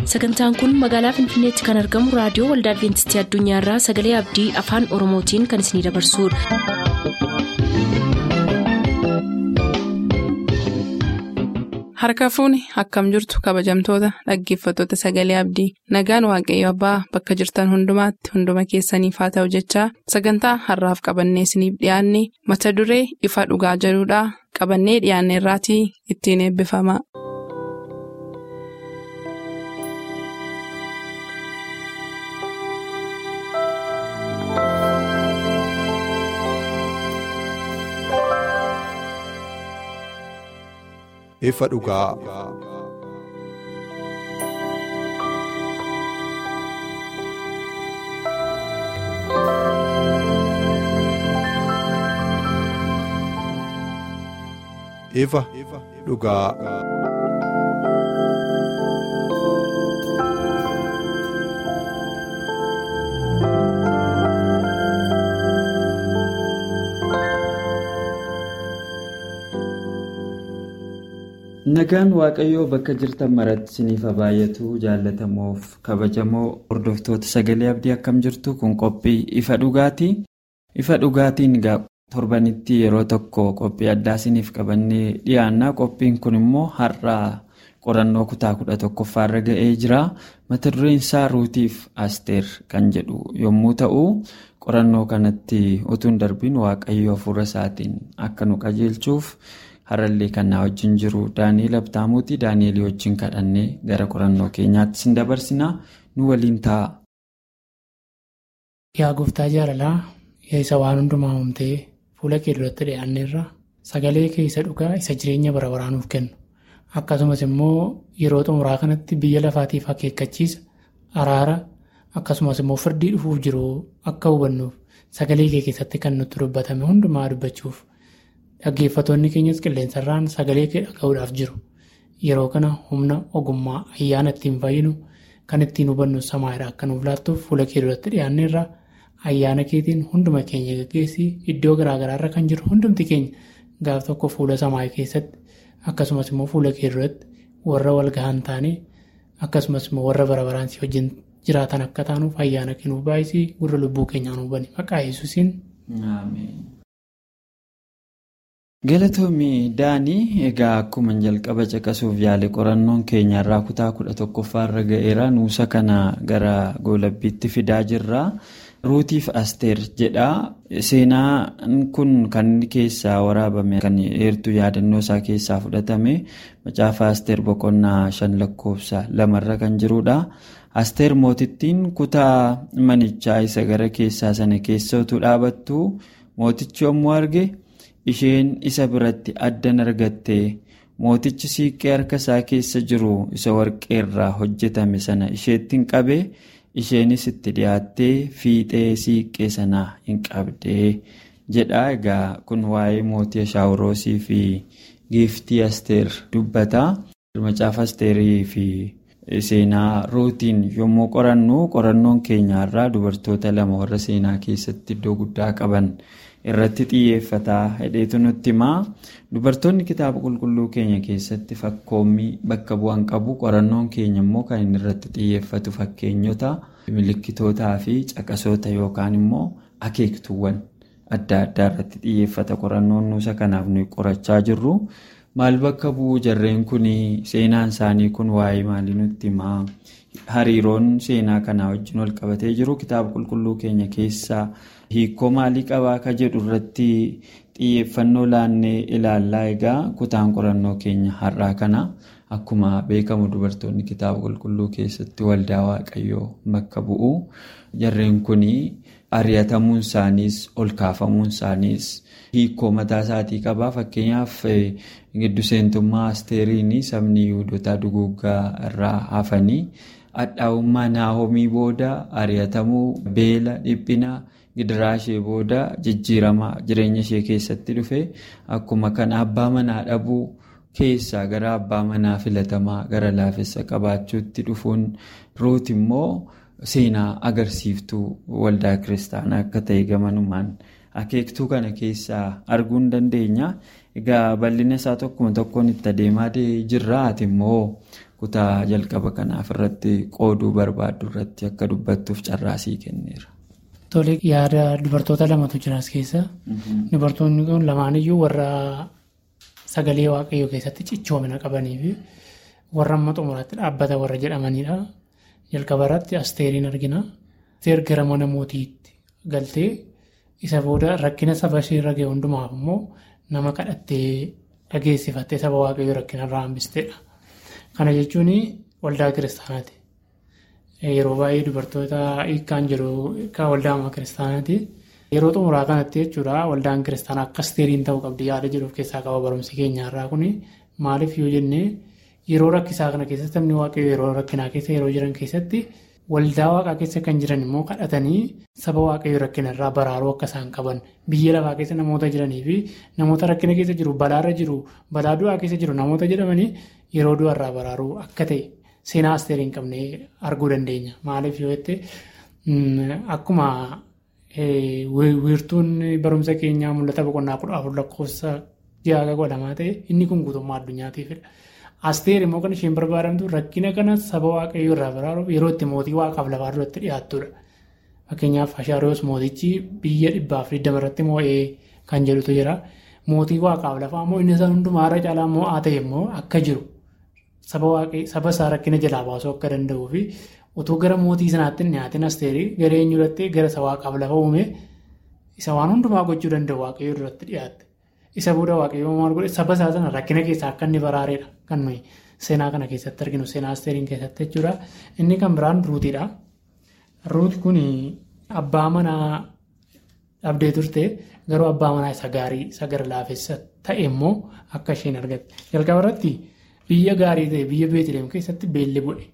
sagantaan kun magaalaa finfinneetti kan argamu raadiyoo waldaa adventistii addunyaarraa sagalee abdii afaan oromootiin kan isinidabarsudha. harka fuuni akkam jirtu kabajamtoota dhaggeeffattoota sagalee abdii nagaan waaqayyo abbaa bakka jirtan hundumaatti hunduma keessaniif haa ta'u jechaa sagantaa harraaf qabannee isiniif dhiyaanne mata duree ifa dhugaa jedhudhaa qabannee dhiyaanne irraatii ittiin eebbifama. ifa dhugaa. ifa dhugaa. Nagaan Waaqayyoo bakka jirtan maratti isiniif baay'atu jaallatamoof kabajamoo hordoftoota sagalee abdii akkam jirtu kun qophii ifa dhugaati. Ifa dhugaatiin torbanitti yeroo tokko qophii addaa isiniif qabannee dhiyaanna. Qophiin kun immoo har'aa qorannoo kutaa kudha tokkoffaarra ga'ee jira. Mata dureen isaa ruutiif asteer kan jedhu yommuu ta'u, qorannoo kanatti utuu hin darbiin Waaqayyoo hafuura isaatiin akka nu qajeelchuuf. harallee kan na wajjin jiru daani'eel abtaamuuti daani'eelii wajjin kadhannee gara qorannoo keenyaatti sin dabarsina nu waliin ta'a. yaa gooftaa jaalalaa yaa isa waan hundumaa uumtee fuula kee duratti dhiyaanneerra sagalee kee isa dhugaa isa jireenya bara baraa nuuf kennu akkasumas immoo yeroo xumuraa kanatti biyya lafaatiif akeekkachiisa araara akkasumas immoo firdii dhufuuf jiru akka hubannuuf sagalee kee keessatti kan nutti dubbatame hundumaa dubbachuuf. Dhaggeeffattoonni keenyas qilleensarraan sagalee kee dhaga'uudhaaf jiru. Yeroo kana humna ogummaa ayyaana ittiin fayyinu kan ittiin hubannu samaayidha akka nuuf laattuuf fuula kee duratti dhiyaanneerra ayyaana keetiin hunduma keenya gaggeessii iddoo garaagaraarra kan jiru hundumti keenya gaaf tokko fuula samaayii keessatti akkasumas immoo fuula kee duratti warra wal gahan taane akkasumas immoo warra bara baraan si wajjin jiraatan akka taanuuf ayyaana kee nuuf baay'isii gurra lubbuu keenyaa nuuf bani maqaa yesuusiin. Galatoomii Daanii egaa akkuma jalqaba caqasuuf yaale qorannoon keenya irraa kutaa kudha tokkoffaarra ga'eera nuusa kana gara goolabbiitti fidaa jirra. Ruutiif Asteer jedha. Seenaan kun kan inni keessaa waraabame kan eertuu yaadannoo isaa keessaa fudhatame macaafa Asteer boqonnaa shan lakkoofsa lamarra kan jirudha. Asteer mootittiin kutaa manichaa isa gara keessaa sana keessa utuu dhaabattu mootichi yommuu arge. isheen isa biratti addan argatte mootichi siiqqee harka isaa keessa jiru isa warqee irraa hojjetame sana isheettiin qabe isheenis itti dhiyaattee fiixee siiqqee sanaa hin qabde jedha egaa kun waa'ee mootii ashaawuroosii fi giiftii asteer dubbata macaafa asteerii fi seenaa ruutiin yommuu qorannu qorannoon keenyaarraa dubartoota lama warra seenaa keessatti iddoo guddaa qaban. irratti xiyyeeffataa hedheetu nutti himaa dubartoonni kitaaba qulqulluu keenya keessatti fakkoommii bakka bu'an qabu qorannoon keenya immoo kan inni irratti xiyyeeffatu fakkeenyota milikkitootaa fi caqasoota yookaan immoo akeektuuwwan adda addaa irratti xiyyeeffata qorannoon nuusa kanaaf nuyi qorachaa jirru maal bakka bu'uu jarreen kun seenaan isaanii kun waa'ee maalii nutti himaa hariiroon seenaa kanaa wajjin wal qabatee jiru kitaaba qulqulluu keenya keessaa. hiikoo maalii qabaa ka jedhu irratti xiyyeeffannoo laannee ilaallaa egaa kutaan qorannoo keenya har'aa kana akkuma beekamu dubartoonni kitaaba qulqulluu keessatti waldaa waaqayyoo bakka bu'u jarreen kun ari'atamuun isaaniis ol kaafamuun isaaniis hiikoo mataa isaatii qabaa fakkeenyaaf giddu seentummaa asteeriin sabni yihudotaa duguuggaa irraa hafanii hadhaa'ummaa naahomii booda ari'atamuu beela dhiphina. gidiraa ishee booda jijjiirama jireenya ishee keessatti dhufe akkuma kana abbaa manaa dhabuu keessaa gara abbaa manaa filatamaa gara laafessa qabaachuutti dhufuun ruut immoo seenaa agarsiiftuu waldaa kiristaanaa akka ta'e gamanumaan akeektuu kana keessaa arguu hin dandeenya. Egaa bal'ina isaa tokkuma tokkoon itti adeemaa jirra ati immoo kutaa jalqaba kanaaf irratti qooduu barbaaddu irratti akka dubbattuuf carraasii kenneera. Tole yaada dubartoota lamatu jira as keessa. Dubartoonni kun lamaaniyyuu warra sagalee waaqayyoo keessatti cichoomina qabanii fi warra amma xumuraatti dhaabbata warra jedhamanidha. Jalqaba irratti asteeriin argina. Asteer gara mana mootiitti galtee isa booda rakkina saba ishee irra ga'e hundumaaf immoo nama kadhattee dhageessifattee saba waaqayyoo rakkina irraa hambisteedha. Kana jechuun waldaa kiristaanaati. Yeroo baay'ee dubartoota hiikkaan jiru hiikkaa waldaa ammaa kiristaanaati. Yeroo xumuraa kanatti jechuudha waldaan kiristaanaa akka asteeriin ta'uu qabdi yaada jedhuuf keessaa qaba barumsi keenya irraa kuni maaliif yoo jennee yeroo rakkisaa kana keessatti namni waaqayyoo yeroo rakkinaa keessa yeroo jiran keessatti waldaa waaqaa keessa kan jiran immoo kadhatanii saba waaqayyoo rakkina irraa baraaruu akka isaan qaban biyya lafaa keessa namoota jiranii fi namoota rakkina keessa jiru balaarra jiru balaa du'aa keessa jiru namoota jedhamanii yeroo du'a irraa baraaruu akka ta'e seenaa asteerii hin qabne arguu dandeenya maaliif yoo jette akkuma. wiirtuun barumsa keenyaa mul'ata boqonnaa kudha afur lakkoofsa ja'a godhamaa ta'e inni kun guutummaa addunyaatiifidha. Asteer immoo kan isheen barbaadamtu rakkina kana saba waaqayyoo irraa baraaruuf yeroo itti mootii waaqaaf lafaa duratti dhiyaattudha. Fakkeenyaaf Ashaariyoos mootichi biyya dhibbaaf digdama irratti moo'ee kan jedhutu jira. Mootii waaqaaf lafaa immoo inni isaan hundumaa irra caalaa moo'aa ta'e immoo akka jiru saba isaa rakkina jalaa baasuu akka danda'uu fi utuu gara mootii sanaatti dhiyaatiin asteerii gara eenyu irratti gara isa waaqaaf lafa uume isa waan hundumaa gochuu danda'u waaqayyoo duratti dhiyaatte. Isa booda waaqayyoo maal godhe saba isaa sana rakkina keessaa akka inni baraareedha kan nuyi seenaa kana keessatti arginu seenaa asteeriin keessatti jechuudha. Inni kan biraan ruutiidha. Ruut kun abbaa manaa dhabdee turte garuu abbaa manaa isa gaarii isa gara laafessa ta'e immoo akka isheen argatte. Jalqaba irratti biyya gaarii ta'e biyya beetileem keessatti beelli bu'e.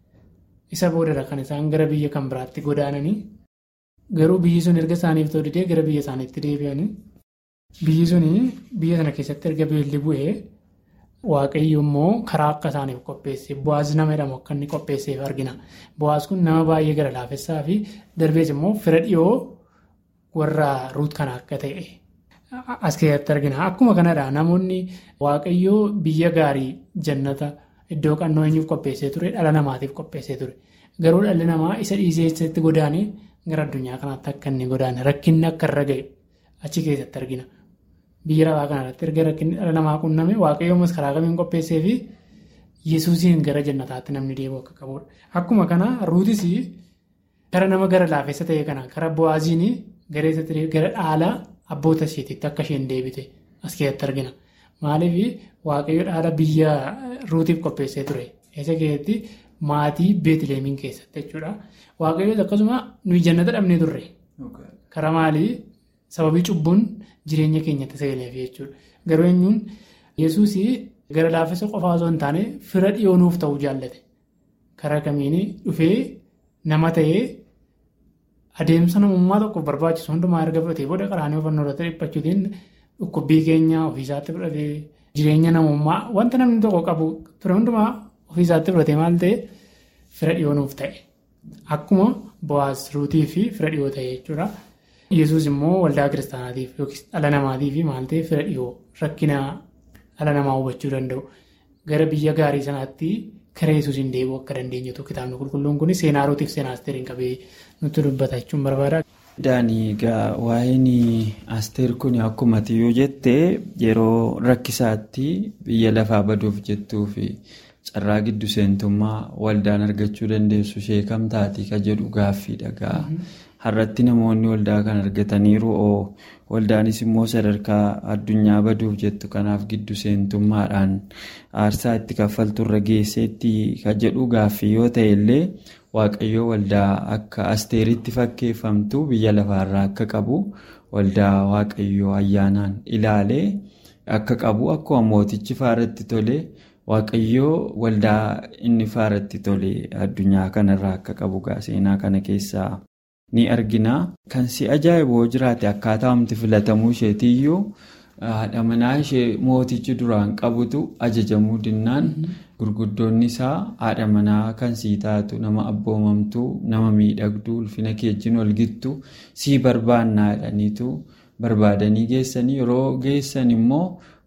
Isa boodara kan isaan gara biyya kan biraatti godaananii garuu biyyi sun erga isaaniif ta'u didee gara biyya isaaniitti deebi'anii biyyi sun biyya sana keessatti erga beelli bu'ee waaqayyo immoo karaa akka isaaniif qopheesse bu'aas nama jedhamu akka inni qopheesseef argina. Bu'aas kun nama baay'ee gara laafessaa fi darbees immoo fira dhiyoo warra ruut kana akka ta'e as keessatti argina. Akkuma kanadha namoonni waaqayyoo biyya gaarii jannata. Iddoo qannoo eenyuuf qopheessee ture dhala namaatiif qopheessee ture garuu dhalli namaa isa dhiisee eessatti godaanee gara addunyaa kanaatti akka inni godaane rakkinni akka irra ga'e achi keessatti argina biyya lafaa kanarratti erga rakkinni dhala namaa qunname waaqayyoomas karaa kamiin qopheessee fi yesuusiin gara jannataatti namni deebi'u akka qabudha akkuma kana ruutis gara nama gara laafessa ta'e kana gara bu'aaziin gara dhaala abboota isheetitti akka isheen deebite as keessatti argina. Maaliif waaqayyo dhaala biyya ruutiif qopheessee ture. Isa keessatti maatii beetileemiin keessatti jechuudha. Waaqayyoon akkasuma nuyi jannata dhabnee turre. Karaa maalii sababii cubbuun jireenya keenyatti seeneef jechuudha. Garuu eenyuun yesuus gara laafessa qofaa osoo hin taane fira dhiyoonuuf ta'uu jaallate. Karaa kamiin dhufee nama ta'ee adeemsa namummaa tokkoof barbaachisu hundumaa erga fudhatee booda qaraanii ufannoo irratti dhiphachuutiin. Dhukkubbii keenya ofiisaatti fudhatee jireenya namummaa wanta namni tokko qabu ture hundumaa ofiisaatti fudhatee maal ta'e fira dhiyoonuuf ta'e. Akkuma bu'aas ruutii fi fira dhiyoo ta'e jechuudha. Yesuus immoo waldaa kiristaanaatiif yookiis dhala namaatiif maal ta'e fira dhiyoo rakkina dhala namaa hubachuu danda'u. Gara biyya gaarii sanaatti karaa Yesuusiin deebi'uu akka dandeenyutu kitaabni qulqulluun kun seenaa ruutiif seenaa asteeriin qabee nutti dubbata jechuun barbaada. Daanii egaa waa'een asteer kun akkuma yoo jette yeroo rakkisaatti biyya lafaa baduuf jettuu fi carraa giddu seentummaa waldaan argachuu dandeessu ishee kam taati ka jedhu gaaffiidha gaa har'atti namoonni waldaa kan argataniiru oo waldaanis immoo sadarkaa addunyaa baduuf jettu kanaaf giddu seentummaadhaan aarsaa itti kaffalturra geesseetti ka jedhu gaaffii yoo ta'e illee. Waaqayyoo waldaa akka asteeritti fakkeeffamtu biyya lafaarraa akka qabu waldaa waaqayyoo ayyaanaan ilaalee akka qabu akkuma mootichi faaratti tole waaqayyoo waldaa inni faaratti tole addunyaa kanarraa akka qabu seenaa kana keessaa ni argina. Kan si ajaa'iboo jiraate akkaataa humti filatamuu isheetiiyyuu haadha manaa ishee mootichi duraan qabutu ajajamuu dinnaan. Gurguddoonni isaa haadha manaa kan sii taatu nama abboomamtuu nama miidhagduu ulfina keejjiin walgittu sii barbaannaa jedhaniitu barbaadanii geessanii yeroo geessan immoo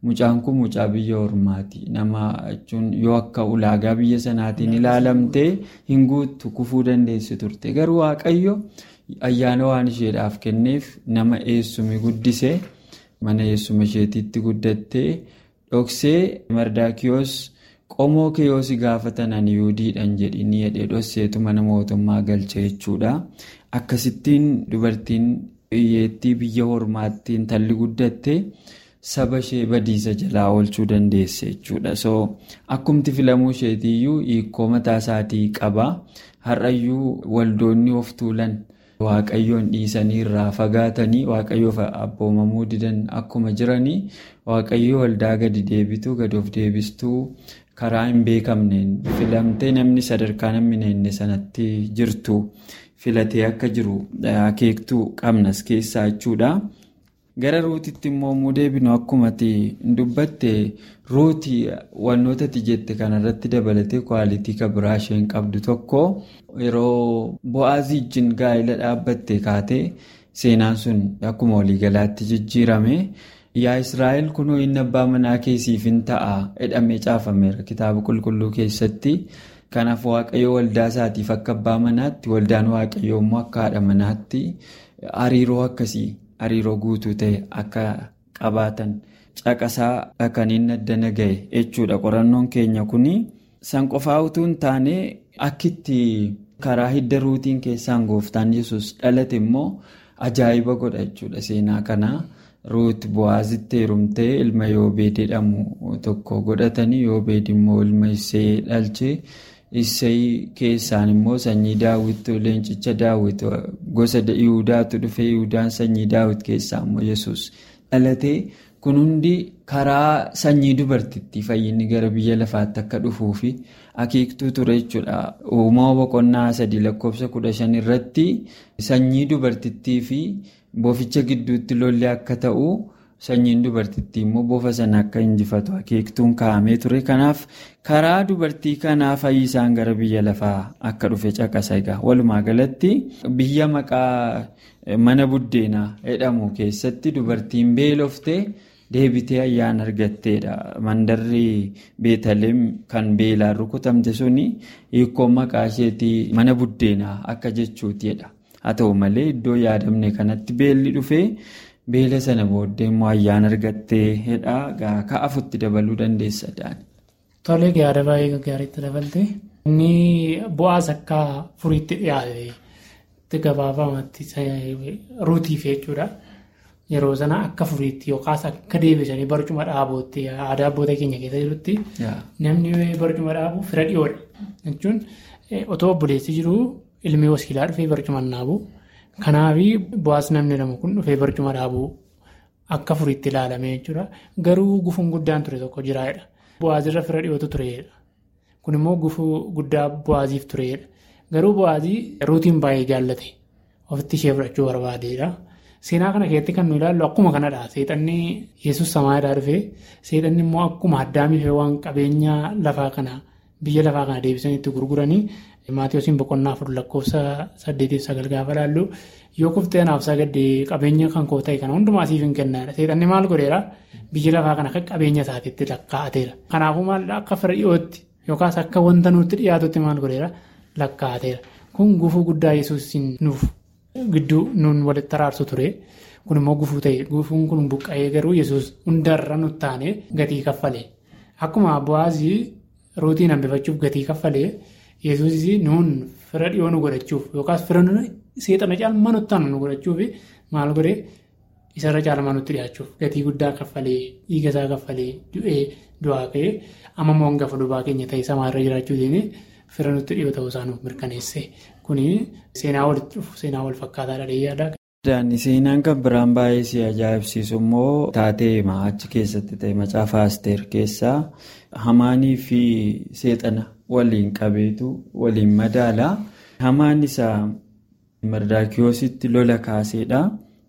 mucaan kun mucaa biyya ormaati nama jechuun yoo akka ulaagaa biyya sanaatiin ilaalamtee hin guuttu kufuu dandeessi turte garuu waaqayyo ayyaana waan isheedhaaf kenneef nama eessume guddise mana eessuma isheetiitti guddattee dhoksee mardaakiyoos qomoo kee yoo si gaafatan ani yuudiidhaan jedhini jedhee dhosseetu mana mootummaa galche jechuudha akkasittiin dubartiin hiyyeettii biyya ormaatti intalli guddatte. saba ishee badiisa jalaa oolchuu dandeesse jechuudha so akkumti filamuu isheetiiyyuu hiikoo mataa isaatii qaba har'ayyuu waldoonni of tuulan waaqayyoon dhiisanii irraa fagaatanii waaqayyoof abboomamuu didan akkuma jiranii waaqayyoo waldaa gadi deebitu gadi of deebistuu karaa hin beekamneen filamtee namni sadarkaa namni neenne sanatti jirtu filatee akka jiru akeektuu qabnas keessaa jechuudha. gara ruutitti immoo muu deebinu akkumatti dubbatte ruutii wantoota ati jette kanarratti dabalatee kwaalitii kabiraa isheen qabdu tokko yeroo bo'aazii wajjin gaa'ela dhaabbatte kaatee seenaan sun akkuma waliigalaatti jijjiirame yaa israa'el kunoo inni abbaa manaa keessiif hin ta'a jedhamee caafameera kitaaba qulqulluu keessatti. kanaaf waaqayyo waldaa isaatiif akka abbaa manaatti waldaan waaqayyoo immoo akka haadha manaatti hariiroo akkasii. hariiroo guutuu ta'e akka qabaatan caqasaa kan inni addana gahe jechuudha qorannoon keenya kun san qofaa utuu hin taane akkitti karaa hidda ruutiin keessaan gooftaan yesus dhalate immoo ajaa'iba godha jechuudha seenaa kanaa ruut bu'aazitti heerumtee ilma yoobeed jedhamu tokko godhatanii yoobeed immoo ilma isee dhalche. Isseey keessaan immoo sanyii daawwit leencicha daawwit gosa yihudaatu dhufee yihudaan sanyii daawwit keessaa immoo yesus dhalatee kun hundi karaa sanyii dubartittii fayyinni gara biyya lafaatti akka dhufuu fi akeektuu ture jechuudha. Uumama boqonnaa sadii lakkoofsa kudha shan irratti sanyii dubartittii fi boficha gidduutti lolli akka ta'u. sanyiin dubartittii immoo bofa sana akka injifatu akeektuun kaa'amee ture kanaaf karaa dubartii kanaa fayyisaan gara biyya lafaa akka dhufe caqasa egaa walumaa galatti biyya maqaa mana buddeenaa jedhamu keessatti dubartiin beeloftee deebitee ayyaana argatteedha mandarri beetaleem kan beelaan rukutamte suni hiikkoon maqaa isheetii mana buddeenaa akka jechuutidha haa ta'u malee iddoo yaadamne kanatti beelli dhufee. beela sana booddee immoo ayyaana argattee hedhaa ka'afutti dabaluu dandeessa daani. Tolee yaada baay'ee gaariitti dabalte. Inni bu'aas akka furiitti dhiyaate gabaabamatti ruutiif jechuudha. Yeroo sana akka furiitti yookaas akka deebisanii barcuma dhaabootti aadaa abboota keenya keessa jirutti namni barcuma dhaabu fira dhiyoodha. Jechuun otoo obboleessi jiru ilmi wasiilaa dhufee barcuma naabu. Kanaaf bu'aas namni jedhamu kun dhufee barcuma dhaabuu akka furiitti ilaalame jechuudha. Garuu gufuun guddaan ture tokko jiraadha. Bu'aazirra fira dhiyootu tureedha. Kun immoo gufuu guddaa bu'aaziif tureedha. Garuu bu'aazii ruutiin baay'ee jaallate. Ofitti ishee fudhachuu barbaadeedha. Seenaa kana keessatti kan nu ilaallu akkuma kanadha. Seexanni Yesuus samaayidhaa dhufee seexanni immoo akkuma addaamiif waan qabeenya lafaa kana biyya lafaa kana deebisanii itti gurguranii. Maatiyoosiin boqonnaa afur lakkoofsa saddeetiif sagal gaafa laallu yoo kuftee anaaf sagaddee qabeenya kan koo ta'e kana hundumaa siif hin kennaadha. Seexanni maal godheera biyya lafaa kana akka qabeenya isaatiitti lakkaa'ateera. Kanaafuu maal akka fira dhiyootti yookaas akka wanta nutti dhiyaatutti maal godheera lakkaa'ateera. Kun gufuu guddaa yesuusiin nuuf gidduu nuun walitti araarsu ture. Kun immoo gufuu ta'e gufuun kun buqqa'ee garuu yesuus hundarra nutti taane gatii kaffalee. Akkuma bu'aazii ruutiin hambifachuuf gatii kaffalee. Yesuus nuun fira dhiyoo nu godhachuuf yookaas fira seexana caalmaa nutti taanu nu godhachuuf maal godhee isarra caalmaa nutti dhiyaachuuf gatii guddaa kaffalee dhiiga isaa kaffalee du'ee du'aa ka'ee amma immoo hangafa lubaa keenya ta'e samaarra jiraachuutiin fira nutti dhiyoo ta'uu isaa nuuf mirkaneesse kuni seenaa walitti dhufu seenaa wal fakkaataadha dheeyyaadha. Seenaan kan biraan baay'ee si ajaa'ibsiisu immoo taatee achi keessatti ta'e macaafa Asteer keessaa Hamaanii fi Seexana waliin qabeetu waliin madaala. Hamaan isaa Mardaakiyoositti lola kaaseedha.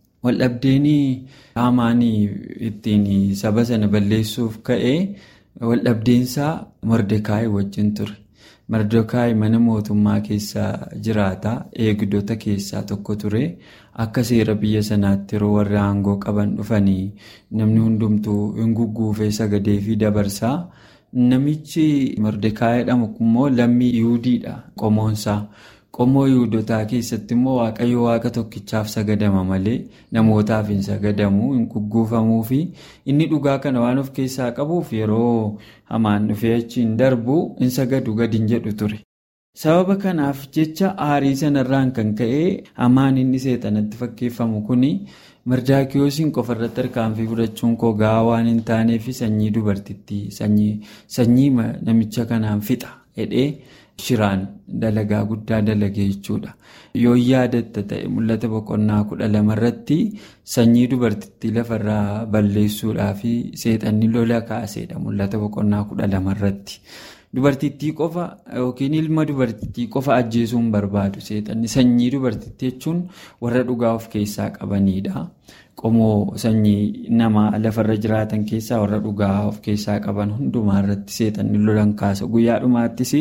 Waldhabdeen Hamaanii ittiin saba sana balleessuuf ka'ee waldhabdeensaa Mordekaayi wajjin ture. Mardokaayi mana mootummaa keessa jiraata. Eegdota keessaa tokko ture. Akka seera biyya sanaatti yeroo warri aangoo qaban dhufanii namni hundumtuu hin gugguufee sagadee fi dabarsaa. Namichi Mardokaayi jedhamu immoo lammii Yihudiidha qomoonsaa. Qomoo Yihudotaa keessatti immoo Waaqayyo Waaqa tokkichaaf sagadama malee namootaaf hin sagadamu, hin gugguufamuu fi inni dhugaa kana waan of keessaa qabuuf yeroo hamaan dhufee achiin darbu hin sagadu gadi hin jedhu ture. Sababa kanaaf jecha aarii sanarraan kan ka'e hamaan inni seexanatti fakkeeffamu kuni Mardaakiyoosiin qofarratti harkaanfii fudhachuun koo gahaa waan hin taaneef sanyii dubartittii sanyii namicha kanaan fixa jedhee. Shiraan dalagaa guddaa dalagee jechuudha. Yoo yaadatta ta'e mul'ata boqonnaa kudha lamarratti sanyii dubartittii lafarraa balleessuudhaa fi seexanni lola kaaseedha mul'ata boqonnaa kudha lamarratti. Dubartittii qofa yookiin ilma dubartittii qofa ajjeesuun barbaadu seexanni sanyii dubartittii jechuun warra dhugaa of keessaa qabanidha. Qomoo sanyii namaa lafarra jiraatan keessaa warra dhugaa of keessaa qaban hundumaa irratti seexanni lolan kaasa. Guyyaa dhumaattis.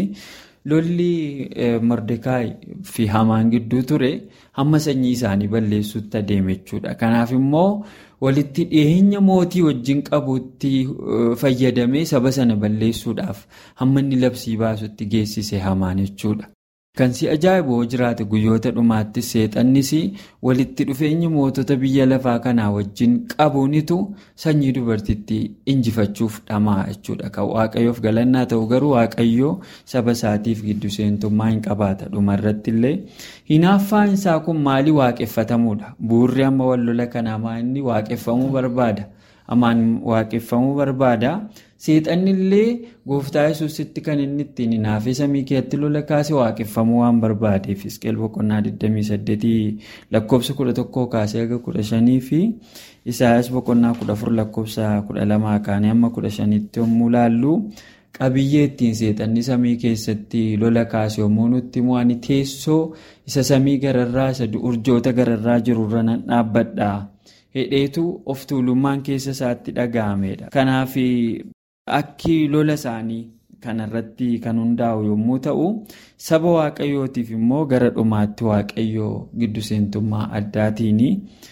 Lolli Mordekaayi fi Hamaan gidduu ture hamma sanyii isaanii balleessuutti adeeme jechuudha. Kanaaf immoo walitti dhiyeenya mootii wajjin qabuutti fayyadamee saba sana balleessuudhaaf hamma inni labsii baasutti geessise Hamaan jechuudha. Kan si ajaa'ibu jiraate guyyoota dhumaattis seexannis walitti dhufeenya mootota biyya lafaa kanaa wajjin qabuunitu sanyii dubartittii injifachuuf dhamaa jechuudha. Kan waaqayyoof galannaa ta'u garuu waaqayyoo saba isaatiif giddu seentummaa hin qabaata. Dhumarratti illee hinaaffaan isaa kun maali waaqeffatamuudha? Buurri amma wal lola kanaa inni waaqeffamuu barbaada. Hamaan waaqeffamuu barbaada. Seexanni illee gooftaa yesuusitti kan inni ittiin hinaafee samii keessatti lola kaase waaqeffamuu waan barbaadeef Hisqeel boqonnaa 28 lakkoofsa 11 kaasee haga 15 fi Isaayyaas boqonnaa 14 lakkoofsa 12 kaanii hamma 15tti yommuu laallu qabiyyee ittiin seexanni samii keessatti lola kaase yommuu nutti immoo ani teessoo isa samii gararraa isa urjoota gararraa jirurra nan dhaabbadha. Hedheetu of tuulummaan keessa isaatti dhaga'ameedha. Kanaaf akki lola isaanii kanarratti kan hundaa'u yommuu ta'u, saba waaqayyootiif immoo gara dhumaatti waaqayyoo giddu seentummaa addaatiin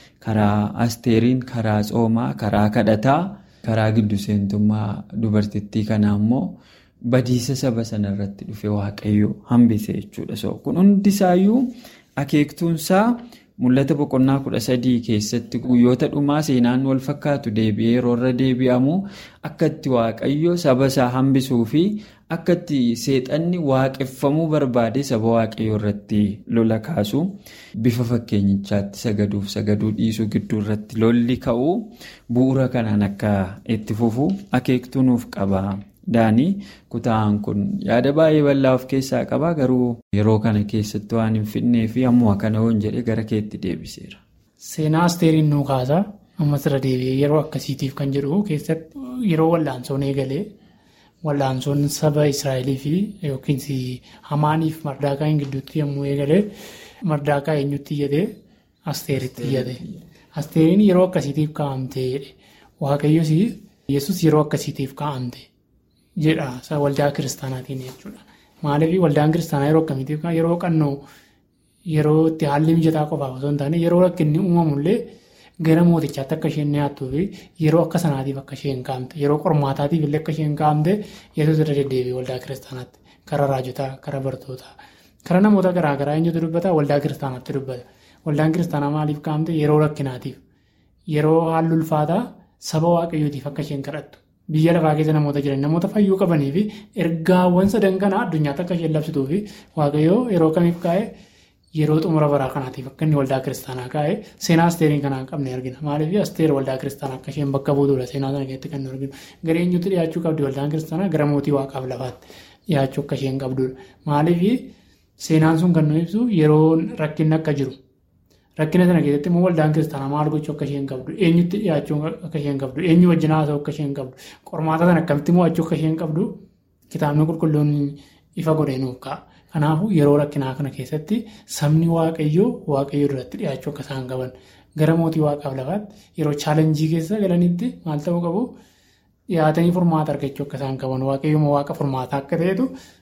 karaa asteeriin, karaa tsoomaa, karaa kadhataa, karaa giddu seentummaa dubartittii kanaa immoo badiisa saba sanarratti dhufe waaqayyoo hambise jechuudha. Kun hundisaayyuu akeektuunsaa. Mul'ata boqonnaa kudha sadii keessatti guyyoota dhumaa seenaan wal fakkaatu deebi'ee yeroo irra deebi'amu akka itti waaqayyo saba isaa hambisuu fi akka itti seexanni waaqeffamuu barbaade saba waaqayyoo irratti lola kaasu bifa fakkeenyichaatti sagaduuf sagaduu dhiisuu gidduu irratti lolli ka'u bu'uura kanaan akka itti fufu akeektuu nuuf qaba. Daanii kutaan kun yaada baay'ee bal'aa of keessaa qaba garuu yeroo kana keessatti waan hin fidnee fi ammuma kana hoon jedhee gara keetti deebiseera. Seenaa asteeriin nuu kaasa ammas irra deebi'ee yeroo akkasiitiif kan jedhu keessatti yeroo wallaansoon eegalee wallaansoon saba Israa'elii fi yookiin hamaaniif mardaakaa gidduutti yommuu eegalee mardaakaa eenyutti iyyate asteeritti iyyate. Asteeriin yeroo akkasiitiif kaa'amtee waaqayyos yesus yeroo akkasiitiif kaa'amte. jedha waldaa kiristaanaatiin jechuudha. Maaliif waldaan kiristaanaa yeroo akkamiitiif yeroo qannoo yeroo itti haalli mijataa qofaaf osoo hin taane yeroo rakkinni uumamullee gara mootichaatti akka isheen dhiyaattuu fi yeroo akka sanaatiif akka isheen kaa'amte yeroo qormaataatiif illee akka isheen kaa'amte yesuus irra deddeebi'e waldaa kiristaanaatti karaa raajotaa karaa bartootaa karaa namoota garaagaraa eenyutu dubbata waldaa kiristaanaatti dubbata waldaan kiristaanaa maaliif kaa'amte yeroo rakkinaatiif yeroo haalli ulfaataa saba waaqayyootiif akka isheen kadhattu. Biyya lafaa keessa namoota jiran namoota fayyuu qabanii fi ergaawwan sadan kana addunyaatti akka isheen labsituu fi waaqayyoo yeroo kamiif kaa'e yeroo xumura baraa kanaatiif akka inni waldaa kiristaanaa kaa'e seenaa asteeriin kanaan qabne argina. Maaliif asteer waldaa kiristaanaa akka isheen bakka buutuudha seenaa sana keessatti kan arginu. Gara eenyutti dhiyaachuu qabdi waldaan kiristaanaa gara mootii waaqaaf lafaatti dhiyaachuu akka isheen qabdudha. Maaliif seenaan sun kan nu ibsu yeroo rakkinni akka jiru. Rakkina sana keessatti immoo waldaan kiristaanaa maal gochuu akka isheen qabdu, eenyutti dhiyaachuu akka isheen qabdu, eenyu wajjin haasa'uu akka isheen qabdu, qormaata sana akkamitti mo'achuu akka isheen qabdu kitaabni qulqulluun ifa godhee nuuf ka'a. Kanaafuu yeroo rakkinaa kana keessatti sabni waaqayyoo waaqayyoo duratti dhiyaachuu akka isaan qaban gara mootii waaqaaf lafaatti yeroo chaalenjii keessa galanitti maal ta'uu qabu dhiyaatanii furmaata argachuu akka isaan qaban waaqayyooma waaqa furmaataa akka ta'etu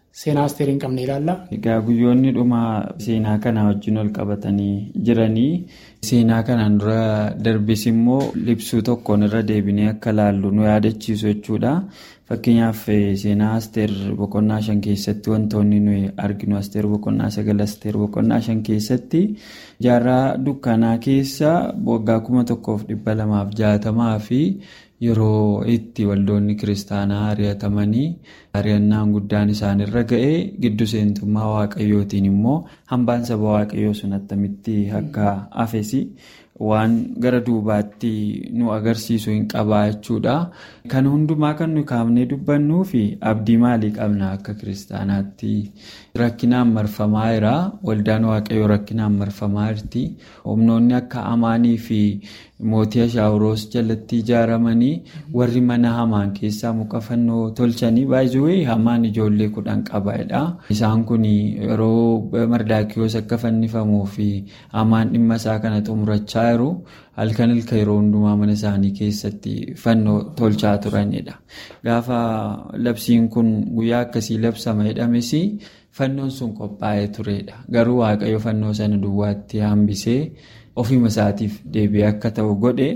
seenaa asteer hin qabne ilaalla. Egaa guyyoonni dhuma seenaa kanaa wajjin ol qabatanii jiranii seenaa kanaan dura darbis immoo libsuu tokkoon irra deebinee akka laallu nu yaadachiisu jechuudha. Fakkeenyaaf seenaa asteer boqonnaa shan keessatti wantoonni nuyi arginu asteer boqonnaa sagal asteer boqonnaa shan keessatti jaarraa dukkanaa keessa waggaa kuma tokkoof dhibba lamaaf jaatamaa fi yeroo itti waldoonni kiristaanaa ari'atamanii ari'annaan guddaan isaanirra ga'ee giddu seentummaa waaqayyootiin immoo hambaan saba waaqayyoo sun attamitti akka hafesi waan gara duubaatti nu agarsiisu hin qabaa jechuudha. Kan hundumaa kan nu kaafnee dubbannuu fi abdii maalii qabna akka kiristaanaatti rakkinaan marfamaa jira. Waldaan waaqayyoo rakkinaan marfamaa jirti. Humnoonni akka amaanii fi mootii ashaawuroos jalatti ijaaramanii warri mana hamaan keessaa muka fannoo tolchanii baay'ee hamaan ijoollee kudhan qabaadha. Isaan kun yeroo mardaakiyoos akka fannifamuu fi hamaan dhimma isaa kana xumurachaa jiru halkan ilka yeroo hundumaa mana isaanii keessatti fannoo tolchaa turanidha. Gaafa labsiin kun guyyaa akkasii labsama jedhames fannoon sun qophaa'ee turedha. Garuu waaqayyo fannoo sana duwwaatti hambisee ofima isaatiif deebi'ee akka ta'u godhe.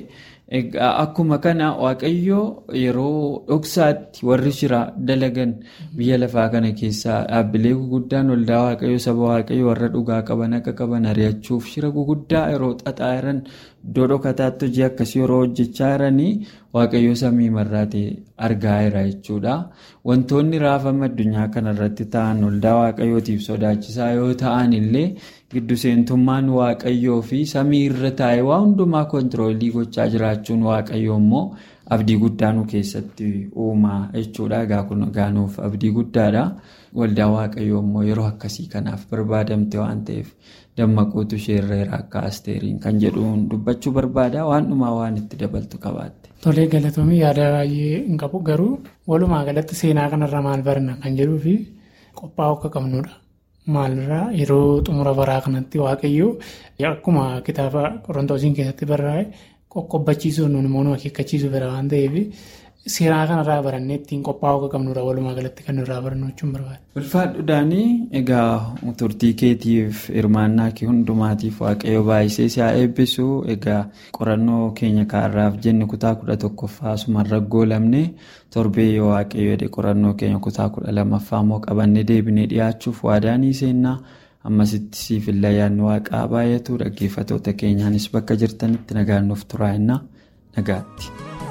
Akkuma kana waaqayyo yeroo dhoksaatti warri shira dalagan biyya lafaa kana keessaa dhaabbilee guguddaan waldaa waaqayyo saba waaqayyo warra dhugaa qaban akka qaban ari'achuuf shira guguddaa yeroo xaxaa jiran iddoo dhokataatti hojii akkasii yeroo hojjechaa jiranii waaqayyo samii marraatee argaa jira jechuudha. Wantoonni raafama addunyaa kanarratti ta'an waldaa waaqayyootiif sodaachisaa yoo ta'an illee giddu seentummaan waaqayyoo fi samii irra taa'ee waa hundumaa kontiroolii gochaa jiraachuun waaqayyoo immoo abdii guddaa nu keessatti uumaa jechuudha. Egaa kun gaanuuf abdii guddaadha. Waldaa waaqayyoo immoo yeroo akkasii kanaaf barbaadamte waan ta'eef dammaquutu isheerra akka asteeriin kan jedhuun dubbachuu barbaada. Waan dhumaa waan itti dabaltu qabaatte. Tolee galatoomii yaada baay'ee hin qabu garuu walumaa galatti seenaa kanarraa maal barna kan jedhuu fi qophaa'uu akka qabnudha. Maalirraa yeroo xumura baraa kanatti waaqayyo akkuma kitaaba qorontoosiin keessatti barraa'e qoqqobbachiisuun nuun immoo nu akeekkachiisuu fedha waan ta'eef seenaa kanarraa barannee ittiin qophaa'uu akka qabnudha walumaa galatti kan nurraa barannu jechuun barbaada. Ulfaadhuudhaanii egaa turtii keetiif hirmaannaa kee hundumaatiif waaqayyo baay'isee si haa eebbisu egaa qorannoo keenya kaarraaf jenne kutaa kudha tokkoffaa asumarra goolamne torbee yoo waaqayyo jedhe qorannoo keenya kutaa kudha lammaffaa immoo qabannee deebinee dhiyaachuuf waadaanii seennaa ammasitti siif illee yaadni waaqaa baay'atu dhaggeeffatoota keenyaanis bakka jirtanitti nagaannuuf turaa'inna nagaatti.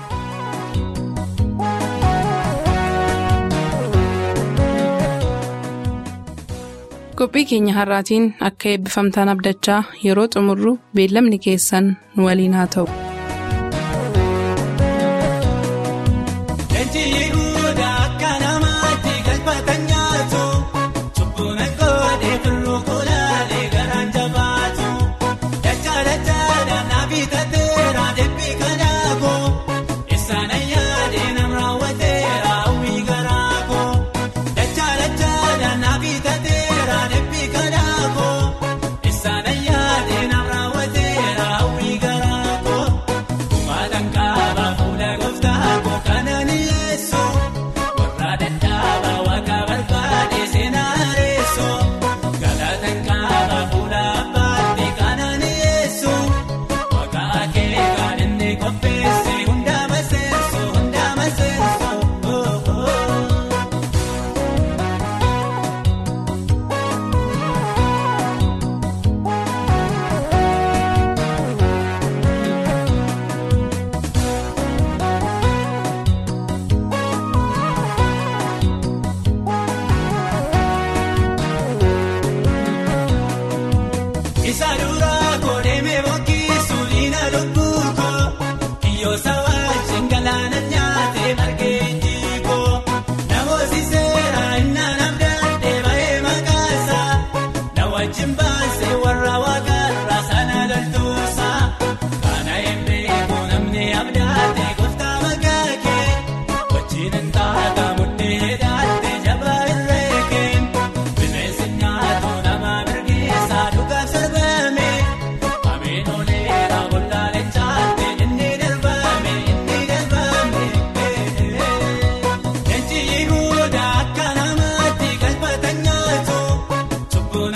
qophii keenya har'aatiin akka eebbifamtaan abdachaa yeroo xumurru beellamni keessan nu waliin haa ta'u.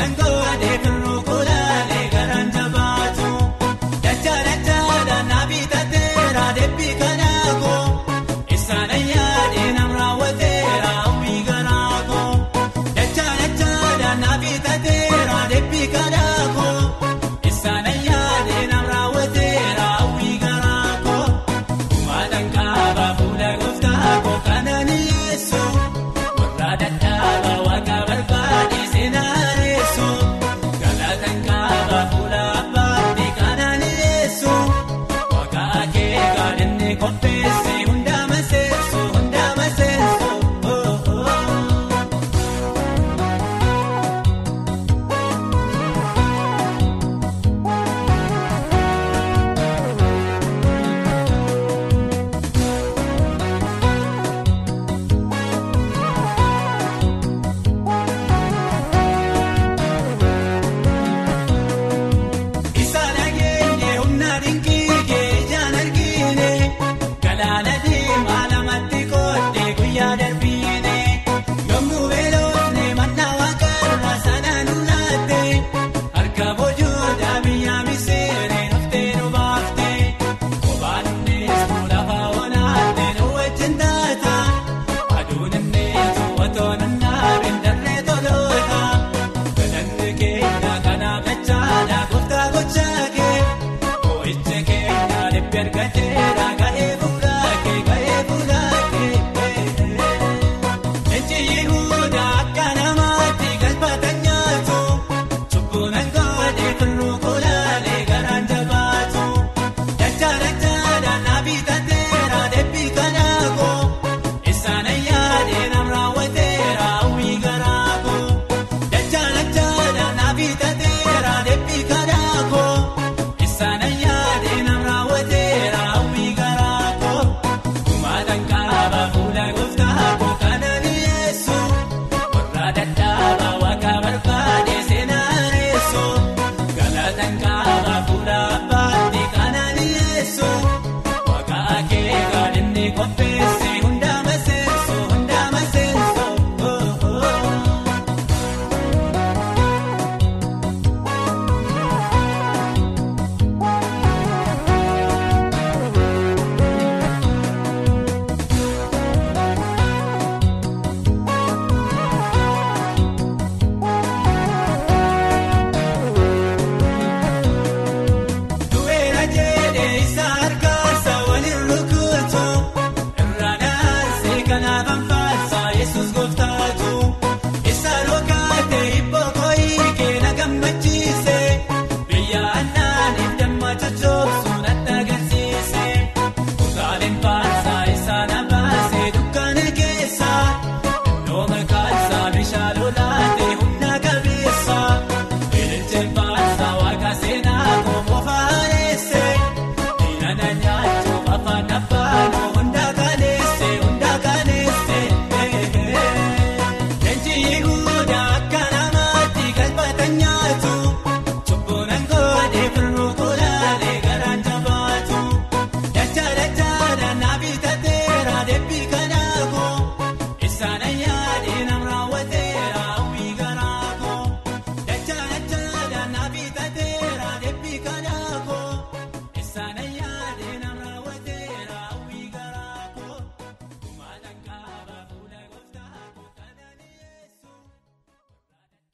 Naaf